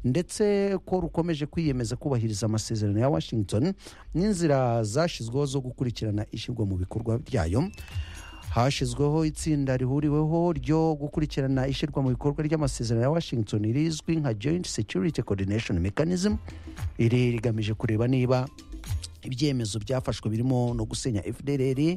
ndetse ko rukomeje kwiyemeza kubahiriza amasezerano ya washington n'inzira zashyizweho zo gukurikirana ishyirwa mu bikorwa ryayo hashyizweho itsinda rihuriweho ryo gukurikirana ishyirwa mu bikorwa ry'amasezerano ya washington rizwi nka joint security coordination mechanism iri rigamije kureba niba ibyemezo byafashwe birimo no gusenya fdrr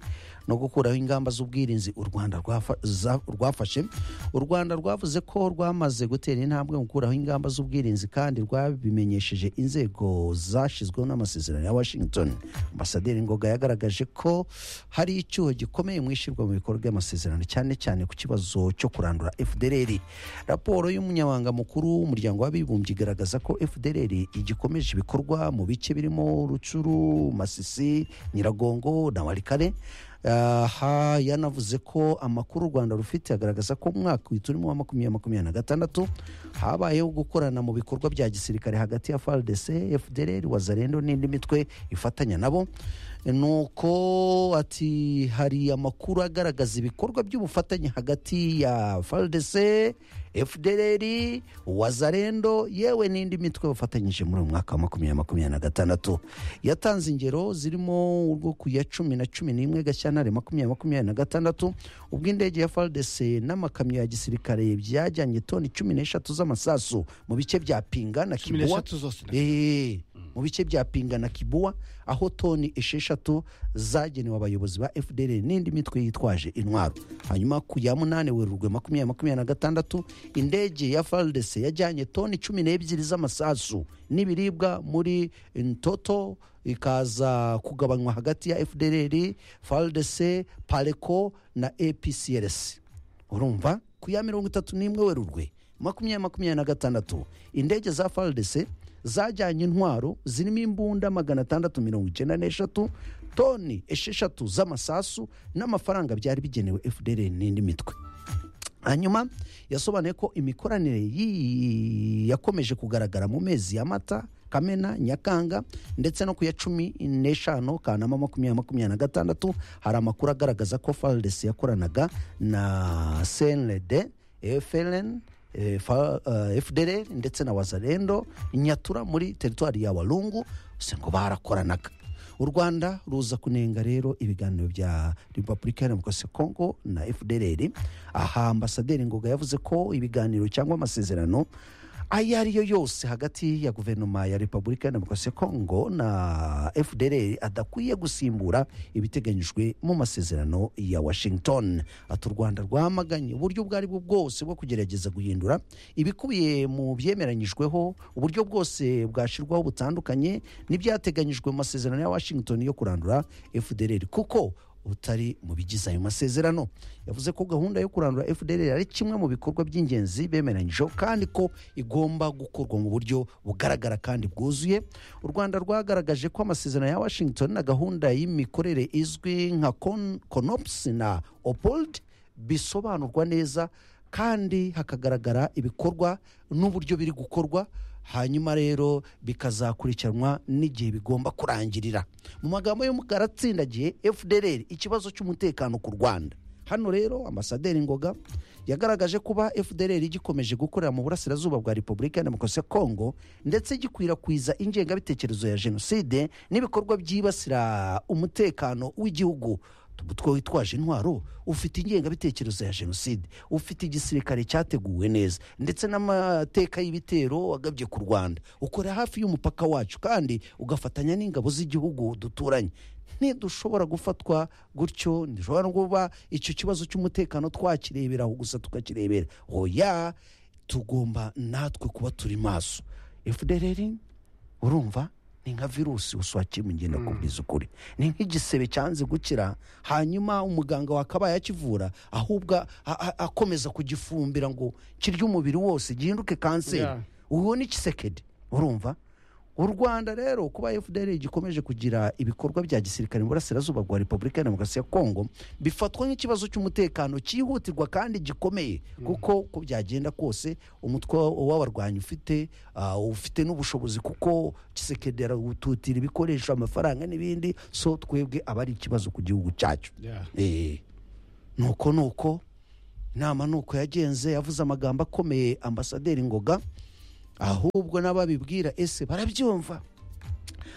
no gukuraho ingamba z'ubwirinzi u rwanda rwafa- za- rwafashe u rwanda rwavuze ko rwamaze gutera intambwe mu gukuraho ingamba z'ubwirinzi kandi rwabimenyesheje inzego zashyizweho n'amasezerano ya washington ambasaderi ngoga yagaragaje ko hari icyuho gikomeye mu ishyirwa mu bikorwa ry'amasezerano cyane cyane ku kibazo cyo kurandura fdrr raporo y'umunyamabanga mukuru w'umuryango w'abibumbye igaragaza ko fdrr igikomeje ibikorwa mu bice birimo rucuru masisi nyiragongo na warikare aha yanavuze ko amakuru u rwanda rufite agaragaza ko mu mwaka turimo wa makumyabiri makumyabiri na gatandatu habayeho gukorana mu bikorwa bya gisirikare hagati ya frdc fdrr wazarendo n'indi mitwe ifatanya nabo nuko ati hari amakuru agaragaza ibikorwa by'ubufatanye hagati ya frdc fdrr wazarendo yewe n'indi mitwe bafatanyije muri uyu mwaka wa makumyabiri makumyabiri na gatandatu yatanze ingero zirimo urwo ku ya cumi na cumi n'imwe gashyantare makumyabiri makumyabiri na gatandatu ubwo indege ya frdc n'amakamyo ya gisirikare byajyanye toni cumi n'eshatu z'amasasu mu bice bya pinga na Cumi kibuwa n'eshatu zose na- Eh, mu bice bya pinga na kibuwa aho toni esheshatu zagenewe abayobozi ba fdr n'indi mitwe yitwaje intwaro hanyuma ku ya munani werurwe makumyabiri makumyabiri na gatandatu indege ya faldese yajyanye toni cumi n'ebyiri z'amasasu n'ibiribwa muri ntoto ikaza kugabanywa hagati ya fdr faldese pareco na apcrs urumva ku ya mirongo itatu n'imwe werurwe makumyabiri makumyabiri na gatandatu indege za faldese zajyanye intwaro zirimo imbunda magana atandatu mirongo icyenda n'eshatu toni esheshatu z'amasasu n'amafaranga byari bigenewe fdr n'indi mitwe hanyuma yasobanuye ko imikoranire y'iyi yakomeje kugaragara mu mezi ya mata kamena nyakanga ndetse no ku ya cumi n'eshanu kanama makumyabiri makumyabiri na gatandatu hari amakuru agaragaza ko faldesi yakoranaga na cnld efln eh, fa- eh, fdr ndetse na wazarendo nyatura muri teritwari ya walungu se ngo barakoranaga u rwanda ruza kunenga rero ibiganiro bya repubulika ya demokarasi ya kongo na fdrr aha ambasaderi ngoga yavuze ko ibiganiro cyangwa amasezerano ayo ari yo yose hagati ya guverinoma ya repubulika ya demokarasi ya kongo na fdrr adakwiye gusimbura ibiteganyijwe mu masezerano ya washington ati u rwanda rwamaganye uburyo ubwo ari bwo bwose bwo kugerageza guhindura ibikubiye mu byemeranyijweho uburyo bwose bwashyirwaho butandukanye n'ibyateganyijwe mu masezerano ya washington yo kurandura fdrr kuko butari mu bigize ayo masezerano yavuze ko gahunda yo kurandura fdr ari kimwe mu bikorwa by'ingenzi bemeranyijeho kandi ko igomba gukorwa mu buryo bugaragara kandi bwuzuye u rwanda rwagaragaje ko amasezerano ya washington na gahunda y'imikorere izwi nka Con- conops na opold bisobanurwa neza kandi hakagaragara ibikorwa n'uburyo biri gukorwa hanyuma rero bikazakurikiranwa n'igihe bigomba kurangirira mu magambo y'umukara atsindagiye fdr ikibazo cy'umutekano ku rwanda hano rero ambasaderi ngoga yagaragaje kuba fdr igikomeje gukorera mu burasirazuba bwa repubulika ya demokarasi ya kongo ndetse gikwirakwiza ingengabitekerezo ya jenoside n'ibikorwa byibasira umutekano w'igihugu utwo witwaje intwaro ufite ingengabitekerezo ya jenoside ufite igisirikare cyateguwe neza ndetse n'amateka y'ibitero agabye ku rwanda ukora hafi y'umupaka wacu kandi ugafatanya n'ingabo z'igihugu duturanye ntidushobora gufatwa gutyo ntidushobora no kuba icyo kibazo cy'umutekano twakirebera aho gusa tukakirebera oya tugomba natwe kuba turi maso fdr urumva ni nka virusi uswakira mugenda kubwiza ukuri ni nk'igisebe cyanze gukira hanyuma umuganga wakabaye akivura ahubwo a- a- akomeza kugifumbira ngo kirye umubiri wose gihinduke kanseri Yeah. uwo ni kisekedi urumva u rwanda rero kuba fdr gikomeje kugira ibikorwa bya gisirikare mu burasirazuba bwa repubulika ya demokarasi ya kongo bifatwa nk'ikibazo cy'umutekano cyihutirwa kandi gikomeye kuko uko byagenda kose umutwe w'abarwanyi ufite ah, ufite n'ubushobozi kuko kisekedi arawututira ibikoresho amafaranga n'ibindi so twebwe aba ari ikibazo ku gihugu cyacu Yeah. Eh, nuko nuko inama nuko yagenze yavuze amagambo akomeye ambasaderi ngoga ahubwo n'ababibwira ese barabyumva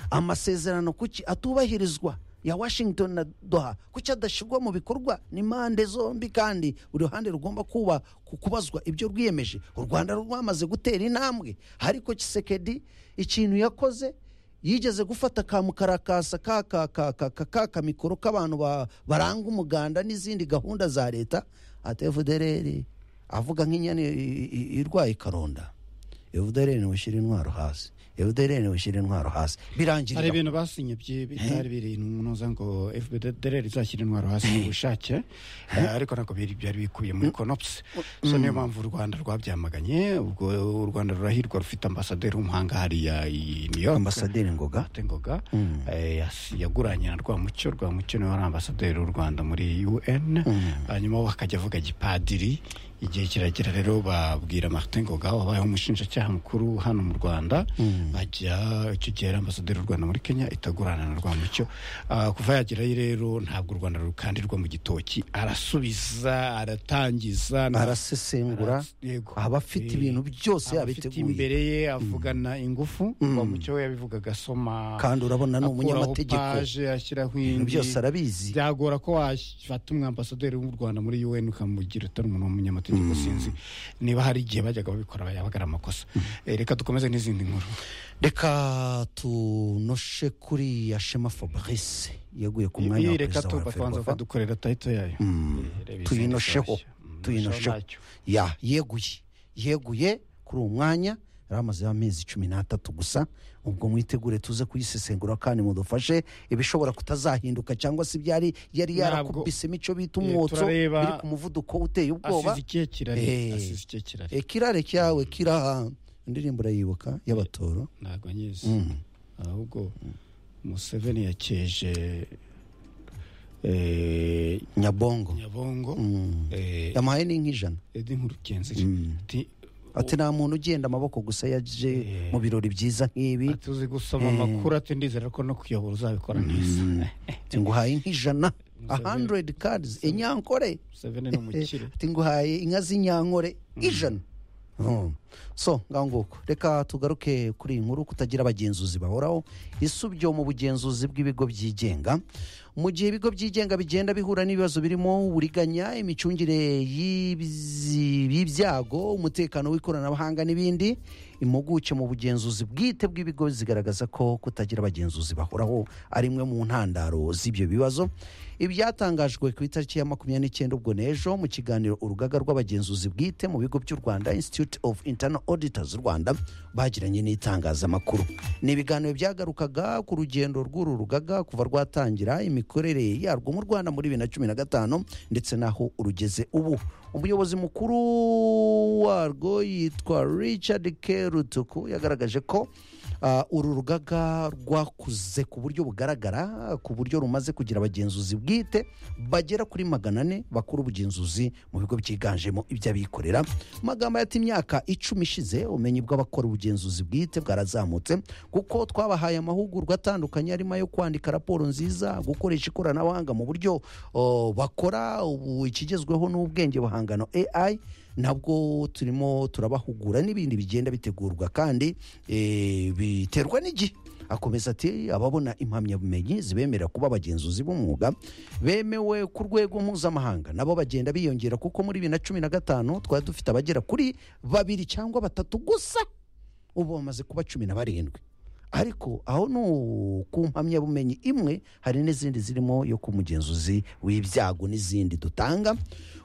amasezerano kuki atubahirizwa ya washington na doha kuki adashyirwa mu bikorwa ni impande zombi kandi buri ruhande rugomba kuba ku kubazwa ibyo rwiyemeje u rwanda rwamaze gutera intambwe ariko kisekedi ikintu yakoze yigeze gufata ka mukarakasa ka ka ka ka ka ka kamikoro k'abantu ba- baranga umuganda n'izindi gahunda za leta atevudereri avuga nk'inyana i- i- i- irwaye karonda evudereri ushyira intwaro hasi evudereri ushyira intwaro hasi hari birangirira ibintu basinye byi- bitari biri ntuza ngo fbdr izashyira intwaro hasi mu bushake eh, ariko ntabwo biri- byari bikubiye muri konopusi so niyo mpamvu u rwanda rwabyamaganye ubwo u rwanda rurahirwa rufite ambasaderi w'umuhanga hariya i new york ambasaderi ngoga Martin ngoga eh, yas- yaguranye na rwamucyo rwamucyo niwe wari ambasaderi w'u rwanda muri un hanyuma we akajya avuga gipadiri igihe kiragera rero babwira martin ngoga wabayeho umushinjacyaha mukuru hano mu rwanda ajya icyo gihe yari ambasaderi w'u rwanda muri kenya itagurana na rwamucyo Ah, kuva yagerayo rero ntabwo u rwanda rukandirwa mu gitoki arasubiza aratangiza na- arasesengura yego. aba afite Eh, ibintu byose abafite yabiteguye imbere ye avugana ingufu mucyo we yabivuga agasoma kandi urabona ni akuraho umunyamategeko paje ashyiraho ibintu indi byose arabizi byagora ko wafata umwambasaderi w'u rwanda muri un ukamugira utari umuntu w'umunyamategeko sinzi niba hari igihe bajyaga babikora yabaga ari amakosa Eh, reka dukomeze n'izindi nkuru reka tunoshe kuri ya shema fabrice yaguye ku mwanya ibi wa reka perezida wa tubanza repubulika ukadukorera tayito yayo Eh, reba izindi tuyinosheho zoroshye. Mm, tuyinosheho ntacyo. ya yeguye yeguye kuri uwo mwanya yari amazeho amezi cumi n'atatu gusa ubwo mwitegure tuze kuyisesengura kandi mudufashe ibishobora kutazahinduka cyangwa se ibyari yari Ntabwo- yarakubise imico bita Eh, umwotso turareba- biri ku muvuduko uteye ubwoba asize ikihe kirare Eh. asize ikihe kirare Eh, kirare cyawe kiraha indirimbo urayibuka y'abatoro ntabwo nyizi Mm. ahubwo museveni yakeje eh, nyabongo nyabongo Mm. eh, yamuhaye n'ink'ijana edi nkurukenzi ati ati nta muntu ugenda amaboko gusa yaje Eh. mu birori byiza nk'ibi ati uzi gusoma Eh. amakuru ati ndizera ko no kuyobora uzabikora neza ati nguhaye nk'ijana a hundred cards inyankore museveni ni umukire ati nguhaye inka z'inyankore ijana Mm. so ngaho nguko reka tugaruke kuri iyi nkuru kutagira abagenzuzi bahoraho isubyo mu bugenzuzi bw'ibigo byigenga mu gihe ibigo byigenga bigenda bihura n'ibibazo birimo uburiganya imicungire y'ibzi- y'ibyago umutekano w'ikoranabuhanga n'ibindi impuguke mu bugenzuzi bwite bw'ibigo zigaragaza ko kutagira abagenzuzi bahoraho ari imwe mu ntandaro z'ibyo bibazo ibyatangajwe ku itariki ya makumyabiri n'icyenda ubwo n'ejo mu kiganiro urugaga rw'abagenzuzi bwite mu bigo by'u rwanda institute of internal auditors rwanda bagiranye n'itangazamakuru ni ibiganiro byagarukaga ku rugendo rw'uru rugaga kuva rwatangira imikorere yarwo mu rwanda muri bibiri na cumi na gatanu ndetse n'aho urugeze ubu umuyobozi mukuru warwo yitwa richard kerutuku yagaragaje ko Ah, uru rugaga rwakuze ku buryo bugaragara ku buryo rumaze kugira abagenzuzi bwite bagera kuri magana ane bakora ubugenzuzi mu bigo byiganjemo iby'abikorera mu magambo yati imyaka icumi ishize ubumenyi bw'abakora ubugenzuzi bwite bwarazamutse kuko twabahaye amahugurwa atandukanye arimo ayo kwandika raporo nziza gukoresha ikoranabuhanga mu buryo oh, bakora ubu ikigezweho n'ubwenge buhangano AI nabwo turimo turabahugura n'ibindi bigenda bitegurwa kandi eh, biterwa n'igihe akomeza ati ababona impamyabumenyi zibemerera kuba abagenzuzi b'umwuga bemewe ku rwego mpuzamahanga nabo bagenda biyongera kuko muri bibiri na cumi na gatanu twari dufite abagera kuri babiri cyangwa batatu gusa ubu bamaze kuba cumi na barindwi ariko aho ni ku mpamyabumenyi imwe hari n'izindi zirimo yo ku mugenzuzi w'ibyago n'izindi dutanga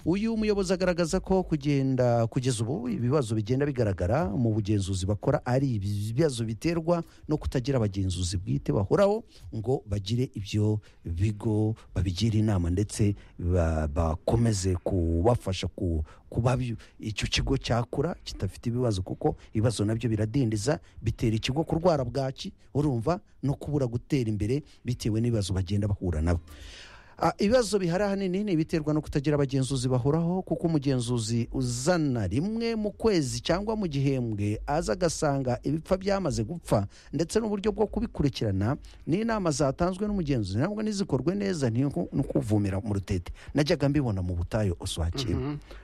uyu muyobozi agaragaza ko kugenda kugeza ubu ibibazo bigenda bigaragara mu bugenzuzi bakora ari ibibazo biterwa no kutagira abagenzuzi bwite bahoraho ngo bagire ibyo bigo babigire inama ndetse ba- bakomeze kubafasha ku- kuba bi- icyo kigo cyakura kidafite ibibazo kuko ibibazo nabyo biradindiza bitera ikigo kurwara bwaki urumva no kubura gutera imbere bitewe n'ibibazo bagenda bahura nabo Ah, ibibazo bihari ahanini ni ibiterwa no kutagira abagenzuzi bahoraho kuko umugenzuzi uzana rimwe mu kwezi cyangwa mu gihembwe aza agasanga ibipfa byamaze gupfa ndetse n'uburyo bwo kubikurikirana n'inama zatanzwe n'umugenzuzi ntabwo n'izikorwe neza ni uku- ni ukuvumira mu rutete najyaga mbibona mu butayu uswakira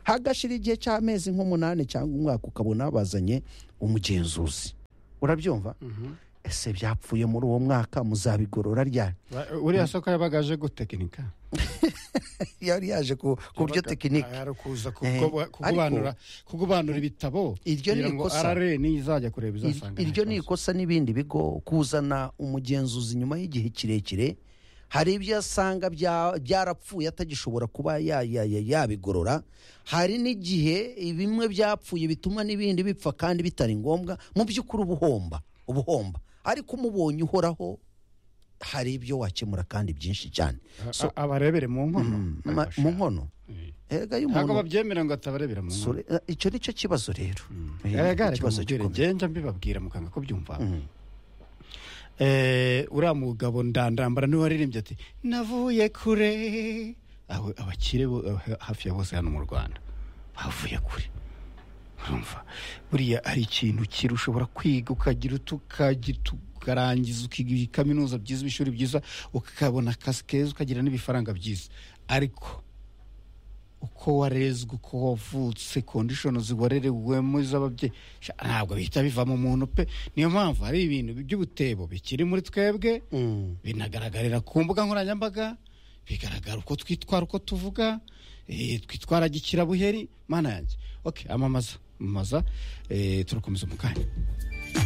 hagashira igihe cy'amezi nk'umunani cyangwa umwaka ukabona bazanye umugenzuzi urabyumva ese byapfuye muri uwo mwaka muzabigorora ryari Ba- uriya soko yabaga aje gutekinika yari yaje ku ku buryo Yabaga- tekinike ari ukuza Eh, kugoba- kugubanura kugubanura ibitabo Iryo ni kugira ngo ikosa. arare nizajya kureba izasanga iryo nta ni kibazo. ikosa n'ibindi bigo kuzana umugenzuzi nyuma y'igihe kirekire hari ibyo asanga bya- byarapfuye atagishobora kuba ya- ya- ya- yabigorora hari n'igihe bimwe byapfuye bituma n'ibindi bipfa kandi bitari ngombwa mu by'ukuri ubuhomba ubuhomba ariko umubonye uhoraho hari ibyo wakemura kandi byinshi cyane A- a- abarebere mu nkono Ma- mu nkono Eh. erega ntabwo y'umuntu babyemera ngo atabarebera mu nkono sore- eh, icyo ni cyo kibazo rero Eh, erega reka ikibazo mubwire gikomeye. ngenda mbibabwira mukanga ko byumva Mm. Eh, uriya mugabo ndandambara niwe waririmbye ati navuye kure aho abakire bo- eh, hafi ya bose hano mu rwanda bavuye kure urumva buriya hari ikintu kiri ushobora kwiga ukagira utu- ukagita ukarangiza ukiga kaminuza byiza ibishuri byiza ukabona akazi keza ukagira n'ibifaranga byiza ariko uko warezwe uko wavutse kondishoni ziwarerewemo iz'ababyeyi sha, ntabwo bihita bivamo umuntu pe niyo mpamvu hari ibintu by'ubutebo bikiri muri twebwe Mm. binagaragarira ku mbuga nkoranyambaga bigaragara uko twitwara uko tuvuga eh, twitwara gikirabuheri mana yanjye okay amamaza amamaza eh, turakomeza mu kanya